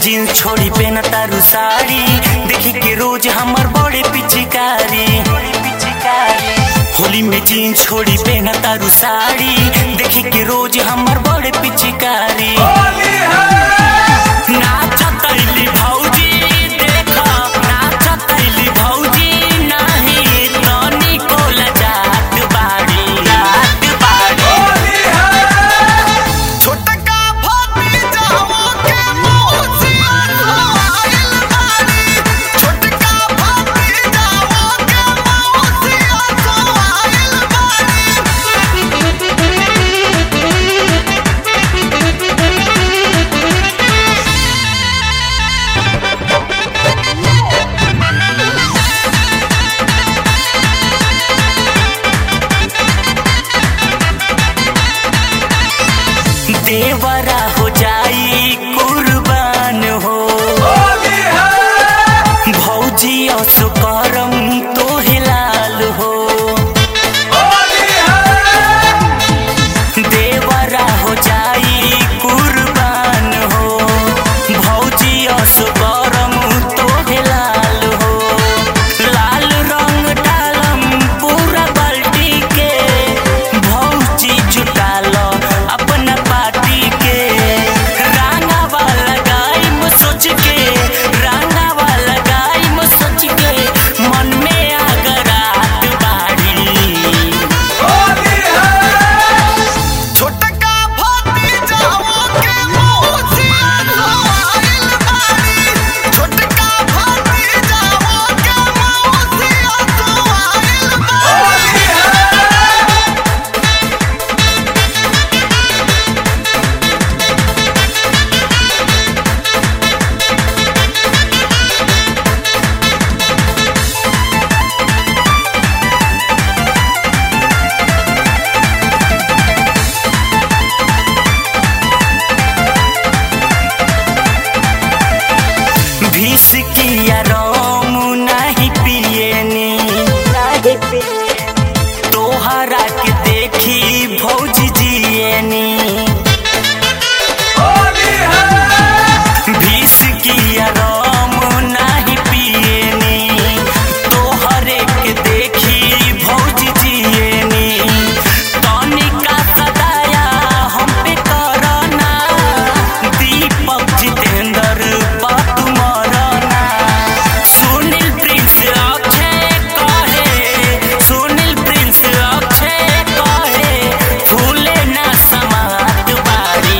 jeans छोड़ी PAN तारू साड़ी देखी के रोज हमर बड़े पिचकारी होली में जीन्स छोड़ी पेन तारू साड़ी देखी के रोज हमर बड़े पिचकारी नाचतैली भौजी देख नाचतैली भौजी नाही तनिको लजात बाड़ी जात बाड़ी छोटका भतीजाओ के मौसिया आइल बाड़ी छोटका भतीजाओ के मौसिया आइल बाड़ी देवरा हो जाई कुर्बान हो भौजी असो करम तो हिलाल हो देवरा हो जाई कुर्बान हो भौजी असो करम तो हिलाल हो लाल रंग डालम पूरा बाल्टी के भौजी जुटाल अपना पार्टी के रांगा वाला गाइम सोच के रांगा वाला गाइम सोच के मन में आगरात बाड़ी छोटका भतीजाओ के मौसिया आइल बाड़ी छोटका भतीजाओ के मौसिया आइल बाड़ी भीस किया रोम नहीं पियनी तोहरा के देखी भौज जियनी भीस किया रोम नहीं पियनी तोहरे के देखी भौज जियनी तनिका सदाया हम पे करना दीपक जितेंद्र बात मरना सुनील प्रिंस अक्षय कहे सुनील प्रिंस अक्षय कहे फूले ना समात बारी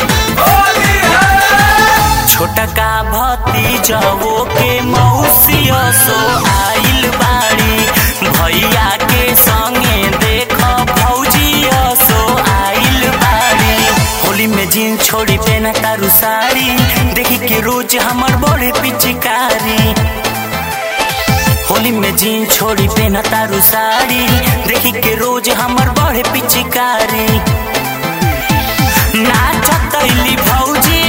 छोटका भतीजवो के मौसिया सो आइल बाड़ी भैया के संगे देख भौजिया सो आइल बाड़ी होली में जीन्स छोड़ी पेन तारू साड़ी देखी के रोज हमर बड़े पिचकारी होली में जीन्स छोड़ी पेन तारू साड़ी देखी के रोज हमर बड़े पिचकारी नाचतैली भौजी